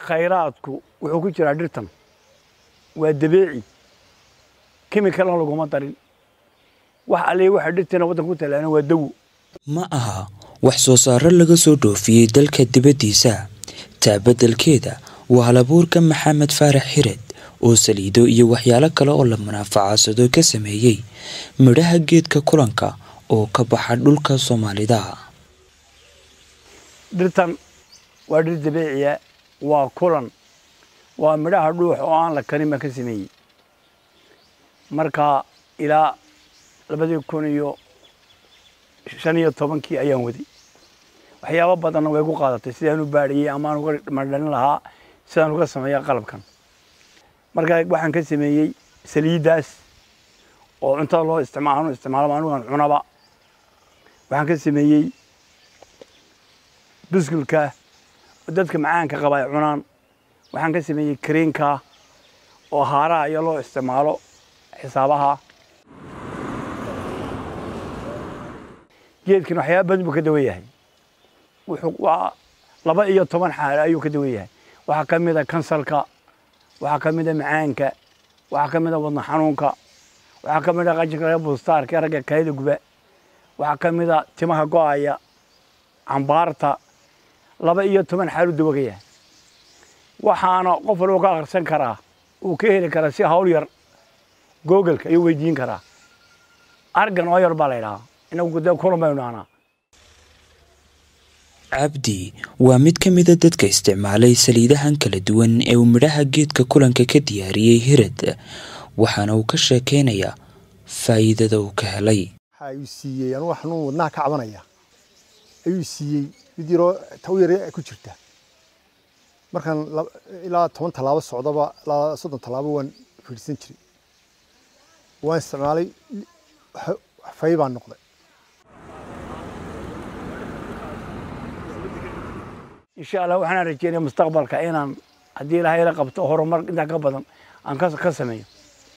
khayraadku wuxuu ku jiraa dhirtan waa dabeeci kemikalna laguma darin wax allee waxa dhirteena waddanka ku talaana waa dawo ma aha wax soo saaro laga soo dhoofiyey dalka dibaddiisa taabadelkeeda waa halabuurka maxamed faarax xired oo saliido iyo waxyaalo kale oo la munaafacadsado ka sameeyey midhaha geedka kulanka oo ka baxa dhulka soomaalida dhirtan waa dhir dabeeciya waa kulan waa midhaha dhuux oo aan la karin baan ka sameeyey marka ilaa labadii kun iyo shan iyo tobankii ayaan waday waxyaabo badanna way gu qaadatay sidaan u baadhiyey amaan uga madhalin lahaa sidaan uga sameeya qalabkan marka waxaan ka sameeyey saliiddaas oo cuntada loo isticmaalo isticmaalo anugan cunaba waxaan ka sameeyey biskulka oo dadka macaanka qaba ay cunaan waxaan ka sameeyey kariinka oo haaraha iyo loo isticmaalo xisaabaha geedkan waxyaaba badan buu ka dawan yahay wuxuu waa laba iyo toban xaalo ayuu ka dawan yahay waxaa ka mid a kansalka waxaa ka mid a macaanka waxaa ka mid a wadna xanuunka waxaa ka mid a qajinka laga bustaarka ee ragga kaayada guba waxaa ka mid a timaha go-aya cambaarta laba iyo toban xaalu dawo ka yahay waxaana qof walba ka akhrisan karaa uu ka heli karaa si hawl yar googleka ayuu weydiin karaa argan oo yar baa la ydhahaa inagu de kulan baynu dhahnaa cabdi waa mid ka mida dadka isticmaalay saliidahan kala duwan ee uu midhaha geedka kulanka ka diyaariyey hirad waxaana uu ka sheekeynayaa faa'iidada uu ka helay waxa uu siiyey anugu xanuun wadnaha ka cabanaya ayuu siiyey mid yaroo taw yar ku jirta markaan ilaa toban tallaabo socdaba ilaa soddon tallaabo waan fiidhsan jiray waan isticmaalay fay baan noqday insha allah waxaan rajeynaya mustaqbalka inaan haddii ilaahay la qabto horumar intaa ka badan aan ka sameeyo